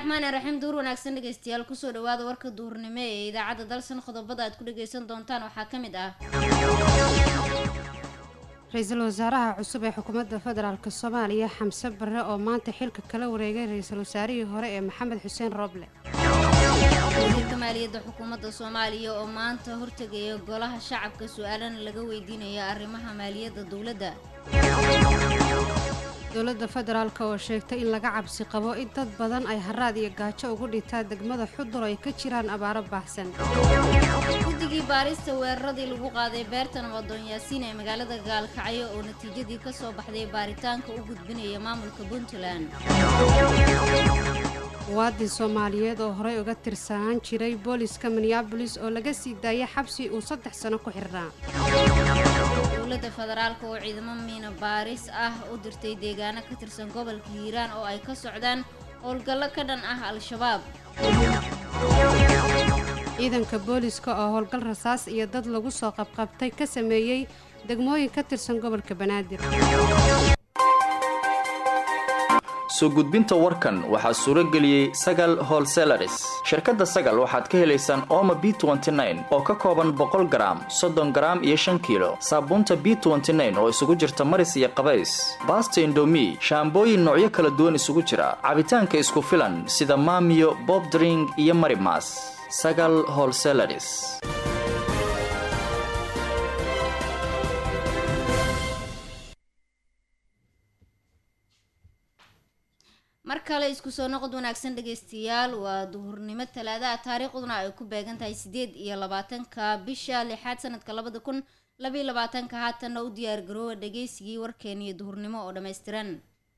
raxmaani raxiim duur wanaagsan dhegeystayaal kusoo dhawaada warka duurnimo ee idaacadda dalsan qodobada aad ku dhageysan doontaan waxaa ka mid ah ra-iisul wasaaraha cusub ee xukuumadda federaalk soomaaliya xamse barre oo maanta xilka kala wareegay ra-iisul wasaarihii hore ee maxamed xuseen rooble wasiirka maaliyadda xukuumadda soomaaliya oo maanta hortegaya golaha shacabka su-aalana laga weydiinaya arrimaha maaliyadda dowladda dowladda federaalk oo sheegtay in laga cabsi qabo in dad badan ay haraad iyo gaajo ugu dhintaan degmada xudur ay ka jiraan abaaro baahsan guddigii baarista weeraradii lagu qaaday beerta nabadoon yaasiin ee magaalada gaalkacyo oo natiijadii ka soo baxday baaritaanka u gudbinaya maamulka puntland muwaadin soomaaliyeed oo horey uga tirsanaan jiray booliska minneabolis oo laga sii daayay xabsi uu saddex sano ku xirnaa dowladda federaalk oo ciidamo miina baaris ah u dirtay deegaano ka tirsan gobolka hiiraan oo ay ka socdaan howlgallo ka dhan ah al-shabaab ciidanka booliska oo howlgal rasaas iyo dad lagu soo qabqabtay ka sameeyey degmooyin ka tirsan gobolka banaadir soo gudbinta warkan waxaa suuro geliyey sagal holselaris shirkadda sagal waxaad ka helaysaan ooma b oo ka kooban boqol garaam soddon garaam iyo shan kiilo saabuunta b oo isugu jirta maris iyo qabays baasta indomi shaambooyin noocyo kala duwan isugu jira cabitaanka isku filan sida maamiyo bobdring iyo marimas sagal holselaris mar kale isku soo noqod wanaagsan dhegeystayaal waa duhurnimo talaadaha taariikhduna ay ku beegan tahay sideed iyo labaatanka bisha lixaad sanadka labada kun labaiyo labaatanka haatanna u diyaar garoowa dhageysigii warkeeniyo duhurnimo oo dhammaystiran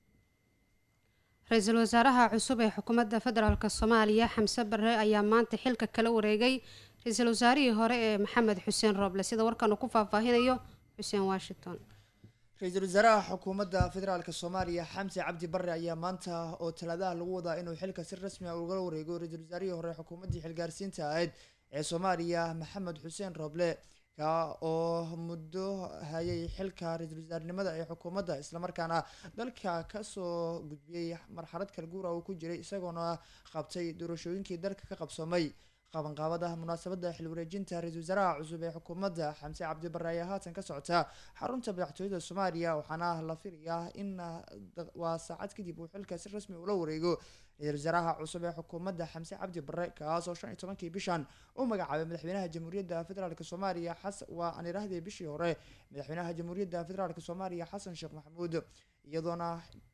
ra-iisul wasaaraha cusub ee xukuumadda federaalk soomaaliya xamse barre ayaa maanta xilka kala wareegay ra-iisul wasaarihii hore ee maxamed xuseen rooble sida warkan uu ku faahfaahinayo xuseen washington ra-iisul wasaaraha xukuumadda federaalk soomaaliya xamse cabdi barre ayaa maanta oo talaadaha lagu wadaa inuu xilka si rasmi a ugala wareego ra-iisul wasaarihii hore xukuumaddii xilgaarsiinta ahayd ee soomaaliya maxamed xuseen rooble ka oo muddo hayay xilka ra-iisul wasaarnimada ee xukuumadda islamarkaana dalka kasoo gudbiyey marxalad kala guura uu ku jiray isagoona qabtay doorashooyinkii dalka ka qabsoomay qabanqaabada munaasabada xil wareejinta ra-iisul wasaaraha cusub ee xukuumadda xamse cabdi barre ayaa haatan ka socota xarunta madaxtooyada soomaaliya waxaana la filayaa in waa saacad kadib uu xilka si rasmi ula wareego ra-iisul wasaaraha cusub ee xukuumadda xamse cabdi barre kaasoo shan iyo tobankii bishan u magacaabay madaxweynaha jamhuuriyadda federaalk soomaaliya xas waa aan iraahdii bishii hore madaxweynaha jamhuuriyadda federaalk soomaaliya xasan sheekh maxamuud iyadoona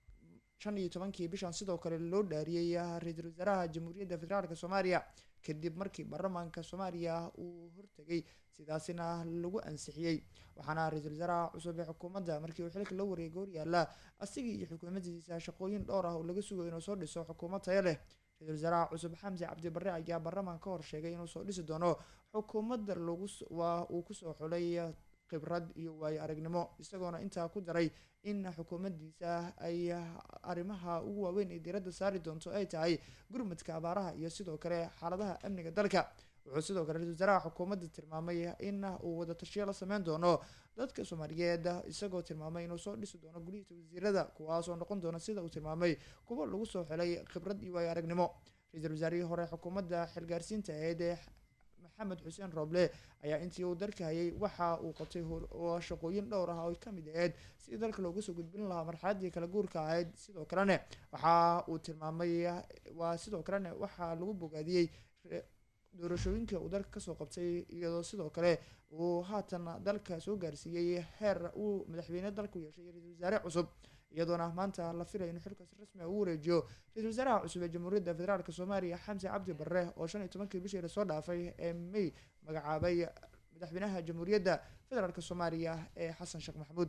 shan iyo tobankii bishan sidoo kale loo dhaariyey ra-iisul wasaaraha jamhuuriyadda federaalk soomaaliya kadib markii baarlamaanka soomaaliya uu hortegay sidaasina lagu ansixiyey waxaana ra-iisul wasaaraha cusub ee xukuumadda markii uu xilka la wareegay horyaala asigii iyo xukuumadiisa shaqooyin dhowr ah oo laga sugayo inuu soo dhiso xukuumad tayo leh ra-iisul wasaaraha cusub xamse cabdi barre ayaa baarlamaan ka hor sheegay inuu soo dhisi doono xukuumadda lagu waa uu kusoo xulay khibrad iyo waayo aragnimo isagoona intaa ku daray in xukuumaddiisa ay arrimaha ugu waaweyn ee diiradda saari doonto ay tahay gurmadka abaaraha iyo sidoo kale xaaladaha amniga dalka wuxuu sidoo kale ra-isul wasaaraha xukuumadda tilmaamay in uu wada tashiyo la sameyn doono dadka soomaaliyeed isagoo tilmaamay inuu soo dhisi doono gulihisa wasiirada kuwaasoo noqon doona sida uu tilmaamay kuwa lagu soo xelay khibrad iyo waayo aragnimo ra-iisul wasaarihii hore xukuumadda xilgaarsiinta aheyd ee maxamed xuseen rooble ayaa intii uu dalka hayay waxa uu qabtay oo shaqooyin dhowr ah oo kamid ahayd sidii dalka looga soo gudbin lahaa marxaladii kala guurka ahayd sidoo kalene waxa uu tilmaamay waa sidoo kalene waxaa lagu bogaadiyey doorashooyinka uu dalka kasoo qabtay iyadoo sidoo kale uu haatan dalka soo gaarsiiyey heer uu madaxweyne dalku yeeshay ra-iisul wasaare cusub iyadoona maanta la filaya inuu xilkaas rasmi a u wareejiyo ra-iisul wasaaraha cusub ee jamhuuriyadda federaalk soomaaliya xamse cabdi barre oo shan iyo tobankii bishii lasoo dhaafay ee may magacaabay madaxweynaha jamhuuriyadda federaalk soomaaliya ee xasan sheekh maxamuud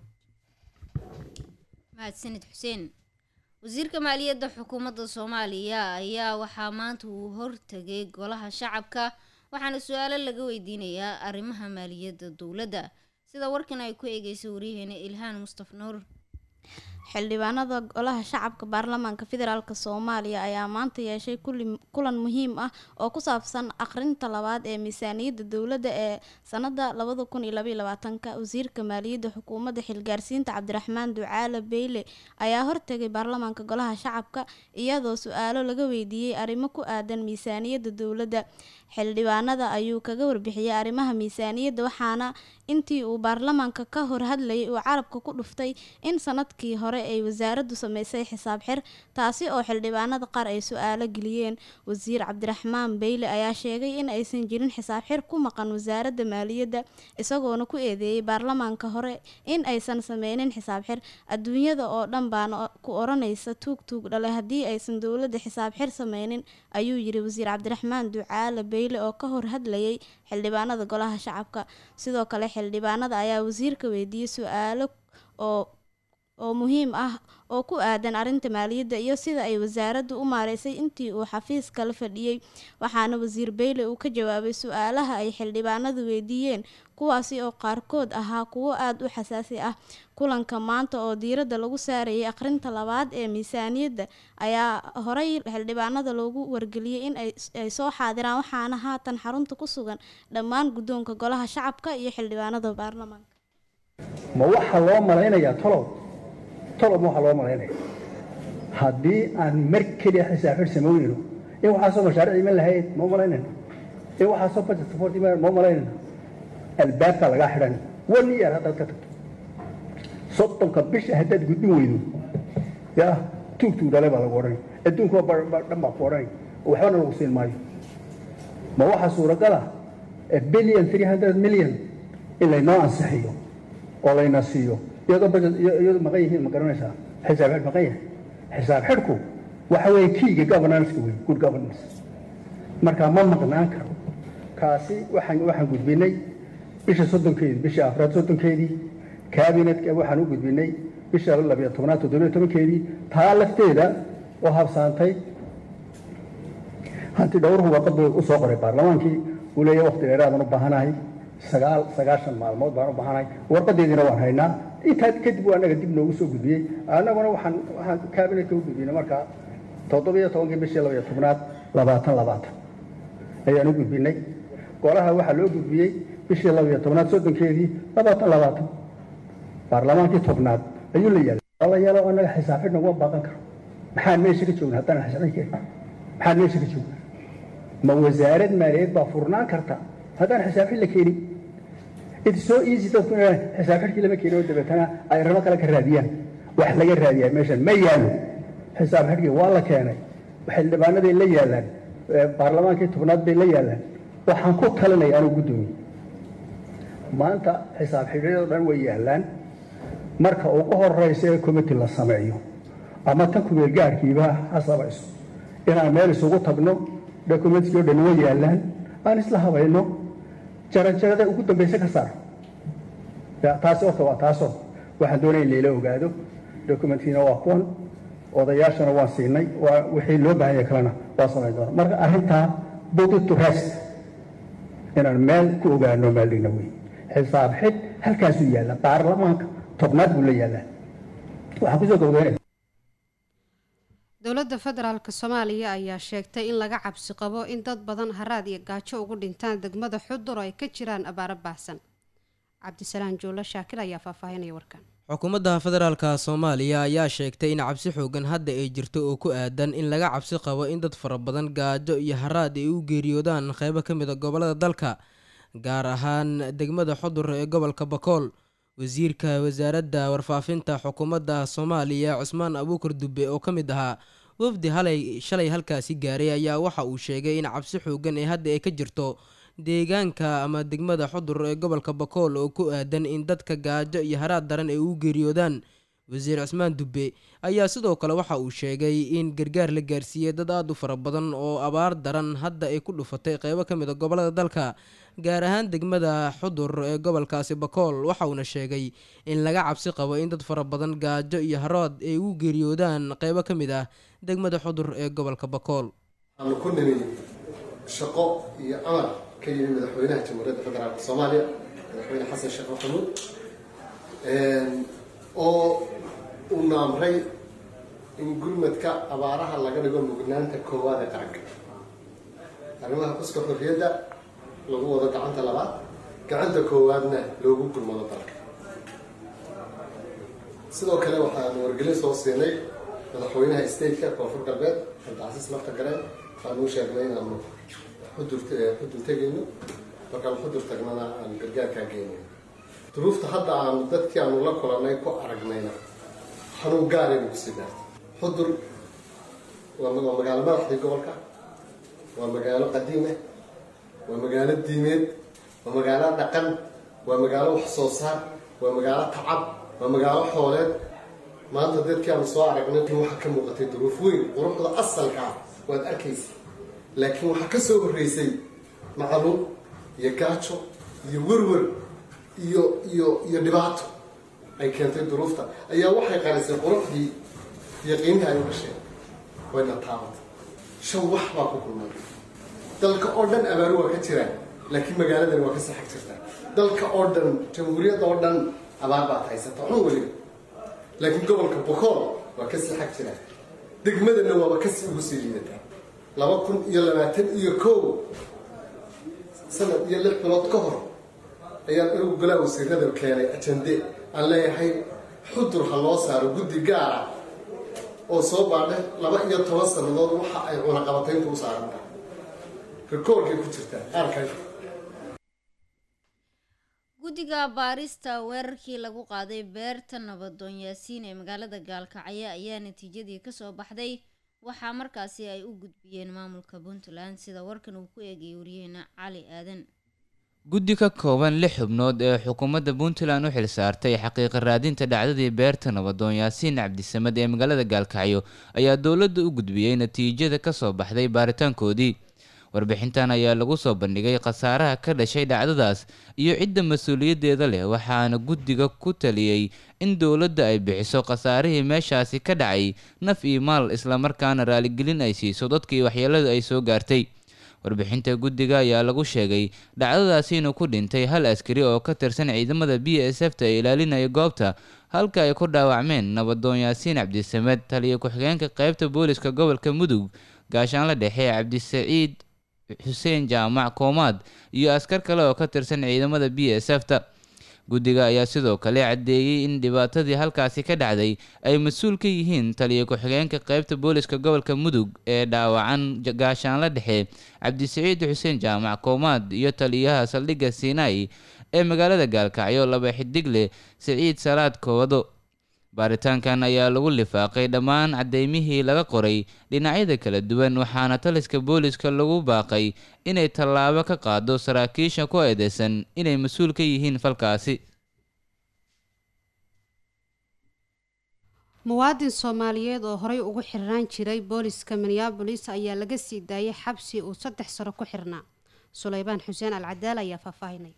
mahadsanid xuseen wasiirka maaliyadda xukuumadda soomaaliya ayaa waxaa maanta uu hortegay golaha shacabka waxaana su-aalo laga weydiinayaa arrimaha maaliyadda dowladda sida warkan ay ku eegeysa waryaheena ilhaan mustaf nuur xildhibaanada golaha shacabka baarlamaanka federaalk soomaaliya ayaa maanta yeeshay kulan muhiim ah oo ku saabsan akhrinta labaad ee miisaaniyadda dowladda ee sanada labada kun iyo labaiyo labaatanka wasiirka maaliyadda xukuumadda xilgaarsiinta cabdiraxmaan ducaale beyle ayaa hortegay baarlamaanka golaha shacabka iyadoo su-aalo laga weydiiyey arrimo ku aadan miisaaniyadda dowladda xildhibaanada ayuu kaga warbixiyey arrimaha miisaaniyadda waxaana intii uu baarlamaanka ka hor hadlayay uu carabka ku dhuftay in sanadkii hore ay wasaaraddu sameysay xisaab xir taasi oo xildhibaanada qaar ay su-aalo geliyeen wasiir cabdiraxmaan beyle ayaa sheegay in aysan jirin xisaab xir ku maqan wasaaradda maaliyadda isagoona ku eedeeyey baarlamaanka hore in aysan sameynin xisaab xir adduunyada oo dhan baana ku oranaysa tuug tuug dhale haddii aysan dowladda xisaab xir sameynin ayuu yiri wasiir cabdiraxmaan ducaale beyle oo ka hor hadlayay xildhibaanada golaha shacabka sidoo kale xildhibaanada ayaa wasiirka weydiiyey su-aalo oo oo muhiim ah oo ku aadan arrinta maaliyadda iyo sida ay wasaaraddu u maareysay intii uu xafiiska la fadhiyey waxaana wasiir beyle uu ka jawaabay su-aalaha ay xildhibaanadu weydiiyeen kuwaasi oo qaarkood ahaa kuwo aada u xasaasi ah kulanka maanta oo diiradda lagu saarayay akhrinta labaad ee miisaaniyadda ayaa horey xildhibaanada loogu wargeliyey in ay soo xaadiraan waxaana haatan xarunta ku sugan dhammaan guddoonka golaha shacabka iyo xildhibaanada baarlamaanka ma waxaa loo malaynayaa tolob tolob ma waxaa loo malaynaya haddii aan mar keliya xisaab xir samoynayno in waxaasoo mashaariic iman lahayd ma malaynayno in waxaasoo budget support iman ma malaynayno albaabkaa lagaa xidhan one year haddaad ka tagto soddonka bisha haddaad gudbin weydo ya tuug tuug dhale baa lagu odhanay adduunkuwa dhan baa ku odhanay waxbana lagu siin maayo ma waxaa suuragala billion three hundred million in laynoo ansixiyo oo layna siiyo iyadoo budget iyadoo maqan yihiin ma garanaysaa xisaab xidh maqan yahay xisaab xidhku waxa weeye kiiga governance-ka wey good governance marka ma maqnaan karo kaasi waxaan waxaan gudbinay bisha soddonkeedii bisha afraad soddonkeedii kaabinetka waxaan u gudbinay bisha labiyo tobnaad toddobiyo tobankeedii taa lafteeda oo habsaantay hanti dhowruhu warqad u soo qoray baarlamaankii uu leeyahay waqti dheeraadaan u baahanahay sagaal sagaashan maalmood baan u baahanahay warqadeediina waan haynaa intaa kadib waa anaga dib noogu soo gudbiyey annaguna waxaan waxaan kaabinetka u gudbinay markaa toddobiyo tobankii bishii labiyo tobnaad labaatan labaatan ayaan u gudbinay golaha waxaa loo gudbiyey bishii labiyo tobnaad soddonkeedii labaatan labaatan baarlamaankii tobnaad ayuu la yaalay la yaalo annaga xisaab xidh naguma baaqan karo maxaan meesha ka joogna haddaan xisaab xidh maxaan meesha ka joogna ma wasaarad maaliyadeed baa furnaan karta haddaan xisaab xidh la keenin it's so easy dadku inay xisaab xidhkii lama keenin oo dabeetana ay ramo kale ka raadiyaan wax laga raadiyaa meeshan ma yaalo xisaab xidhkii waa la keenay xildhibaanaday la yaalaan baarlamaankii tobnaad bay la yaalaan waxaan ku talinaya anuu guddoomiye maanta xisaab xidhyadoo dhan way yaalaan marka ugu horeysa ee committee la sameeyo ama tan kumeel gaarkiiba ha samayso inaan meel isugu tagno documentkii o dhan way yaalaan aan isla habayno jarajarada ugu dambaysa ka saar taasi horta waa taasoo waxaan doonaya in layla ogaado documentkiina waa kuwan odayaashana waan siinay waa wixii loo baahanya kalena waa samayn doona marka arrintaa body to rest inaan meel ku ogaano maaldhigna wey xisaab xidh halkaasuu yaalla baarlamaanka tobnaad buu la yaallaa waxaan kusoo gabagaynaya dowladda federaalk soomaaliya ayaa sheegtay in laga cabsi qabo in dad badan haraad iyo gaajo ugu dhintaan degmada xudur oo ay ka jiraan abaaro baahsan cabdisalaan joolo shaakir ayaa faahfaahinaya warkan xukuumadda federaalka soomaaliya ayaa sheegtay in cabsi xoogan hadda ay jirto oo ku aadan in laga cabsi qabo in dad fara badan gaajo iyo haraad ay u geeriyoodaan qeybo ka mid a gobollada dalka gaar ahaan degmada xudur ee gobolka bakool wasiirka wasaaradda warfaafinta xukuumadda soomaaliya cusmaan abuukar dube oo ka mid ahaa wafdi halay shalay halkaasi gaaray ayaa waxa uu sheegay in cabsi xoogan ee hadda ay ka jirto deegaanka ama degmada xudur ee gobolka bakool oo ku aadan in dadka gaajo iyo haraad daran ay u geeriyoodaan wasiir cusmaan dube ayaa sidoo kale waxa uu sheegay in gargaar la gaarsiiyey dad aada u fara badan oo abaar daran hadda ay ku dhufatay qeybo ka mid a gobollada dalka gaar ahaan degmada xudur ee gobolkaasi bakool waxa uuna sheegay in laga cabsi qabo in dad fara badan gaajo iyo harood ay u geeriyoodaan qeybo ka mid ah degmada xudur ee gobolka bakool waxaanu ku nimi shaqo iyo amar ka yimi madaxweynaha jamhuuriyadda federaalk soomaaliya madaxweyne xasan sheekh maxamuud oo uuna amray in gurmadka abaaraha laga dhigo mugnaanta koowaad ee qaranka arrimaha xuska xorriyadda lagu wado gacanta labaad gacanta koowaadna loogu gurmado dalka sidoo kale waxaanu wargelin soo siinay madaxweynaha stateka koonfur galbeed cabdicasiis lafta gareen waxaanuu sheegnay inaanu xudur xudur tegayno markaan xudur tagnana aan gargaarkaa geynay duruufta hadda aanu dadkii aanu la kulanay ku aragnayna xanuun gaaraynu kusii gaartay xudur waa waa magaalo madaxdii gobolka waa magaalo qadiime waa magaalo diimeed waa magaalo dhaqan waa magaalo wax soo saar waa magaalo tacab waa magaalo xooleed maanta dadkii aanu soo aragnay waxaa ka muuqatay duruuf weyn quruxda asalka ah waad arkaysa laakiin waxaa ka soo horreysay macaluum iyo gaajo iyo werwer iyo iyo iyo dhibaato ay keentay duruufta ayaa waxay qarisay quruxdii iyo qiimihii ay u dhasheen wayna taabatay shan wax baa ku kulmay dalka oo dhan abaaro waa ka jiraan laakiin magaaladani waa ka saxag jirtaa dalka oo dhan jamhuuriyadda oo dhan abaar baad haysata xun weliba laakiin gobolka bokool waa ka saxag jiraan degmadana waaba kasi ugu sii liidataa laba kun iyo labaatan iyo kow sanad iyo lix bilood ka hor ayaan anigu golaa wasiirada keenay ajande aan leeyahay xudur ha loo saaro guddi gaara oo soo baadhe laba iyo toban sannadood waxa ay cunaqabatayntu u saaran tahay rikoorkay ku jirtaa qaarka guddiga baarista weerarkii lagu qaaday beerta nabadoon yaasiin ee magaalada gaalkacyo ayaa natiijadii kasoo baxday waxaa markaasi ay u gudbiyeen maamulka puntland sida warkan uu ku eegayay waryaheena cali aadan guddi ka kooban lix xubnood ee xukuumadda puntland u xilsaartay xaqiiqa raadinta dhacdadii beerta nabadoon yaasiin cabdisamed ee magaalada gaalkacyo ayaa dowladda u gudbiyey natiijada kasoo baxday baaritaankoodii warbixintan ayaa lagu soo bandhigay khasaaraha ka dhashay dhacdadaas iyo cidda mas-uuliyaddeeda leh waxaana guddiga ku taliyey in dowladda ay bixiso khasaarihii meeshaasi ka dhacay naf iyo maal islamarkaana raaligelin ay siiso dadkii waxyeeladu ay soo gaartay warbixinta guddiga ayaa lagu sheegay dhacdadaasi inuu ku dhintay hal askari oo ka tirsan ciidamada b s f ta ee ilaalinaya goobta halka ay ku dhaawacmeen nabadoon yaasiin cabdisamed taliyo ku-xigeenka qeybta booliska gobolka mudug gaashaanla dhexe cabdisaciid xuseen jaamac koomaad iyo askar kale oo ka tirsan ciidamada b s f ta guddiga ayaa sidoo kale caddeeyey in dhibaatadii halkaasi ka dhacday ay mas-uul ka yihiin taliyo ku-xigeenka qeybta booliska gobolka mudug ee dhaawacan gaashaanla dhexe cabdisaciid xuseen jaamac koomaad iyo taliyaha saldhigga sinai ee magaalada gaalkacyo laba xidigle siciid salaad koowado baaritaankan ayaa lagu lifaaqay dhammaan caddeymihii laga qoray dhinacyada kala duwan waxaana taliska booliska lagu baaqay inay tallaabo ka qaado saraakiisha ku eedeysan inay mas-uul ka yihiin falkaasi muwaadin soomaaliyeed oo horey ugu xirnaan jiray booliska minneabolis ayaa laga sii daayay xabsi uu saddex sano ku xirnaa suleybaan xuseen alcadaal ayaa faahfaahinay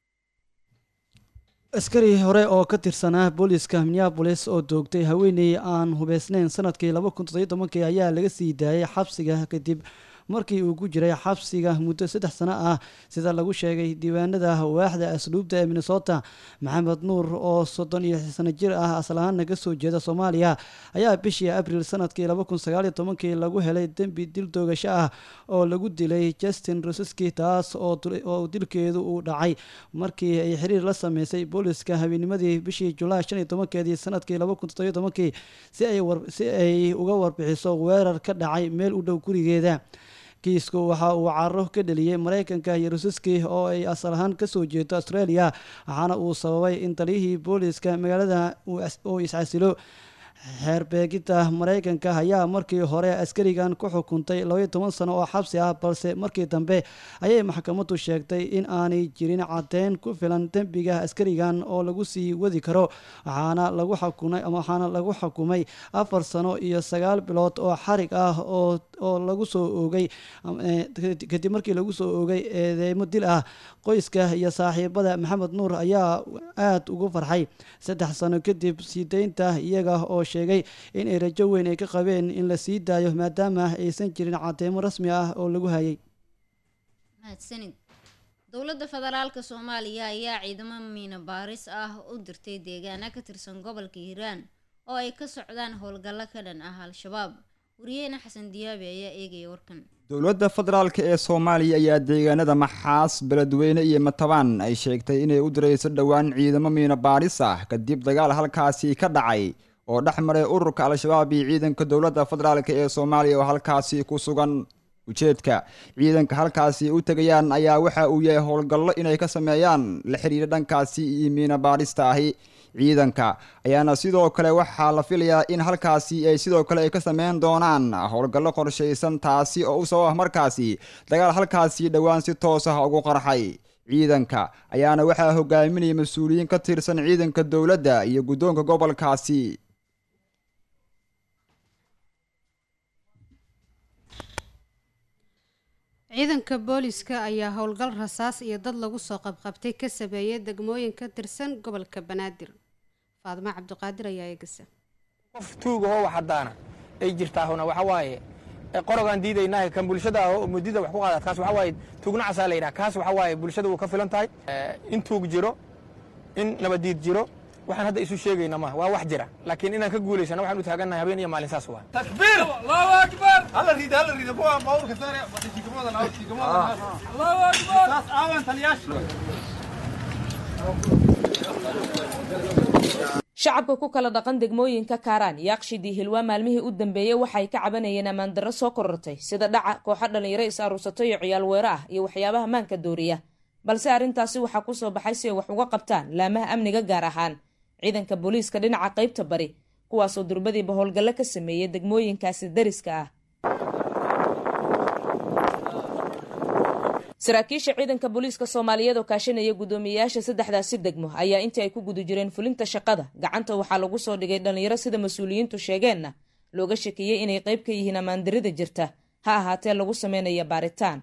askari hore oo ka tirsanaa booliska minneabolis oo doogtay haweeney aan hubeysnayn sanadkii laba kun toddobiyo tobankii ayaa laga sii daayay xabsiga kadib markii uu ku jiray xabsiga muddo saddex sano ah sida lagu sheegay diiwaanada waaxda asluubta ee minnesota maxamed nuur oo soddon iyo sano jir ah aslahaana kasoo jeeda soomaaliya ayaa bishii abril sanadkii laba kun sagaaliyo tobankii lagu helay dembi dil doogasho ah oo lagu dilay justin roseski taas oo dilkeedu uu dhacay markii ay xiriir la sameysay booliska habeenimadii bishii julaay shan iyo tobankeedii sanadkii laba kun toddobiyo tobankii si ay uga warbixiso weerar ka dhacay meel u dhow gurigeeda kiisku waxa uu caro ka dheliyey maraykanka iyo rusiski oo ay asal ahaan kasoo jeedo australia waxaana uu sababay in taliyihii booliska magaalada uu iscasilo xeerbeegidda maraykanka ayaa markii hore askarigan ku xukuntay labaiyo toban sano oo xabsi ah balse markii dambe ayay maxkamaddu sheegtay in aanay jirin caddeyn ku filan dembiga askarigan oo lagu sii wadi karo waxaana lagu xukumay waxaana lagu xukumay afar sano iyo sagaal bilood oo xarig ah oo oo lagu soo oogay kadib markii lagu soo oogay eedeymo dil ah qoyska iyo saaxiibada maxamed nuur ayaa aada ugu farxay saddex sano kadib sii deynta iyaga oo sheegay in ay rajo weyn ay ka qabeen in la sii daayo maadaama aysan jirin cadeymo rasmi ah oo lagu hayay mahadsanid dowladda federaalka soomaaliya ayaa ciidamo miina baaris ah u dirtay deegaana ka tirsan gobolka hiiraan oo ay ka socdaan howlgallo ka dhan ah al-shabaab wariyeena xasan diyaabi ayaa eegaya warkan dowladda federaalk ee soomaaliya ayaa deegaanada maxaas beledweyne iyo matabaan ay sheegtay inay u dirayso dhowaan ciidamo miino baadhis ah kadib dagaal halkaasi ka dhacay oo dhex maray ururka al-shabaab iyo ciidanka dowladda federaalk ee soomaaliya oo halkaasi ku sugan ujeedka ciidanka halkaasi u tegayaan ayaa waxa uu yahay howlgallo inay ka sameeyaan la xiriira dhankaasi iyo miino baadhista ahi ciidanka ayaana sidoo kale waxaa la filayaa in halkaasi ay sidoo kale ay ka sameyn doonaan howlgallo qorshaysan taasi oo u sabab ah markaasi dagaal halkaasi dhowaan si toos ah ugu qarxay ciidanka ayaana waxaa hogaaminaya mas-uuliyiin ka tirsan ciidanka dowladda iyo guddoonka gobolkaasi ciidanka booliska ayaa howlgal rasaas iyo dad lagu soo qabqabtay ka sameeyay degmooyin ka tirsan gobolka banaadir faadimo cabdiqaadir ayaa eegasa qof tuuga oo waxadaana ay jirtaahuna waxa waaye qorogaan diidaynahay kan bulshada ah oo mudida wax ku qaadaad kaas waxa waaye tuugnacasaa la yidhaha kaas waxa waaye bulshada wuu ka filan tahay in tuug jiro in nabadiid jiro waxaan hadda isu sheegayna maaha waa wax jira laakiin inaan ka guulaysana waxaan u taagannahay habeen iyo maalin saas waa تكبير الله اكبر هلا ريد هلا ريد فوق باور كثانية تيجمونا ناو تيجمونا الله اكبر ناس آمن تلياش shacabka ku kala dhaqan degmooyinka kaaraan iyo aqshidii hilwaa maalmihii u dambeeyey waxay ka cabanayeen ammaandarro soo korortay sida dhaca kooxo dhallinyaro is aruursato iyo ciyaal weero ah iyo waxyaabaha maanka dooriya balse arrintaasi waxaa ku soo baxay si ay wax uga qabtaan laamaha amniga gaar ahaan ciidanka booliiska dhinaca qaybta bari kuwaasoo durbadiiba howlgallo ka sameeyey degmooyinkaasi dariska ah saraakiisha ciidanka booliiska soomaaliyeed oo kaashanaya guddoomiyeyaasha saddexdaasi degmo ayaa intii ay ku guda jireen fulinta shaqada gacanta waxaa lagu soo dhigay dhallinyaro sida mas-uuliyiintu sheegeenna looga shakiyey inay qayb ka yihiin ammaandarida jirta ha ahaatee lagu sameynaya baaritaan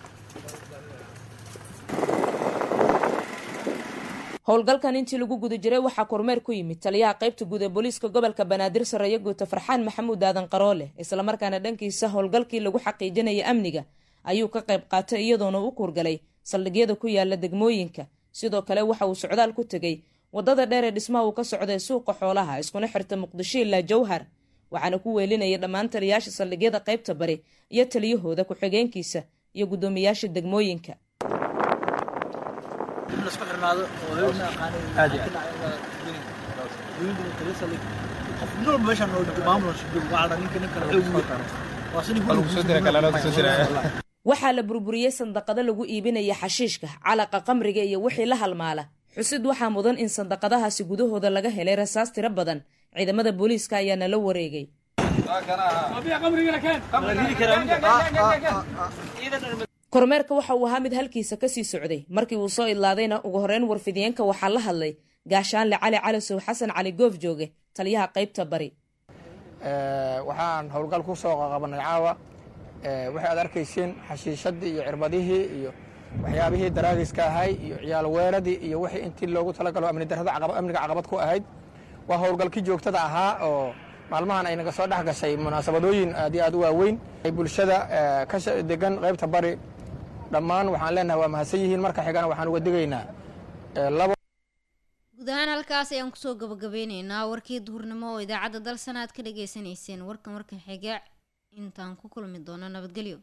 howlgalkan intii lagu guda jiray waxaa kormeer ku yimid taliyaha qaybta guud ee booliiska gobolka banaadir sareeyo guuta farxaan maxamuud aadan qaroole islamarkaana dhankiisa howlgalkii lagu xaqiijinaya amniga ayuu ka qayb qaatay iyadoona u kuurgalay saldhigyada ku yaala degmooyinka sidoo kale waxa uu socdaal ku tegey wadada dheer ee dhismaha uu ka socday suuqa xoolaha iskuna xirta muqdisho ilaa jawhar waxaana ku weelinaya dhammaan taliyayaasha saldhigyada qaybta bari iyo taliyahooda ku-xigeenkiisa iyo guddoomiyaasha degmooyinka waxaa la burburiyey sandaqado lagu iibinaya xashiishka calaqa qamriga iyo wixii la halmaala xusid waxaa mudan in sandaqadahaasi gudahooda laga helay rasaas tiro badan ciidamada booliiska ayaana la wareegay kormeerka waxa uu ahaa mid halkiisa kasii socday markii uu soo idlaadayna ugu horeyn warfidiyeenka waxaa la hadlay gaashaanle cali calisow xasan cali goof jooge taliyaha qaybta bari waxaan howlgal ku soo qabanay caawa waxay aad arkayseen xashiishadii iyo cirbadihii iyo waxyaabihii daraagiska ahay iyo ciyaal weeradii iyo wixii intii loogu talagalo amni darrada amniga caqabad ku ahayd waa howlgalkii joogtada ahaa oo maalmahan ay naga soo dhex gashay munaasabadooyin aad iyo aad u waaweyn bulshada ka degan qaybta bari dhammaan waxaan leenahay waa mahadsan yihiin marka xigana waxaan uga digaynaa guud ahaan halkaas ayaan kusoo gabagabeyneynaa warkii duhurnimo oo idaacadda dalsana aad ka dhagaysanayseen warkan warka xiga intaan ku kulmi doono nabadgelyo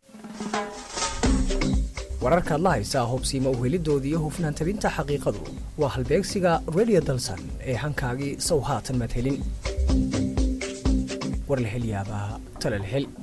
wararkaad la haysaa hubsiima uhelidooda iyo hufnaan tabinta xaqiiqadu waa halbeegsiga redio dalsan ee hankaagii sow haatan madhelin war la hel yaabaa tala la hel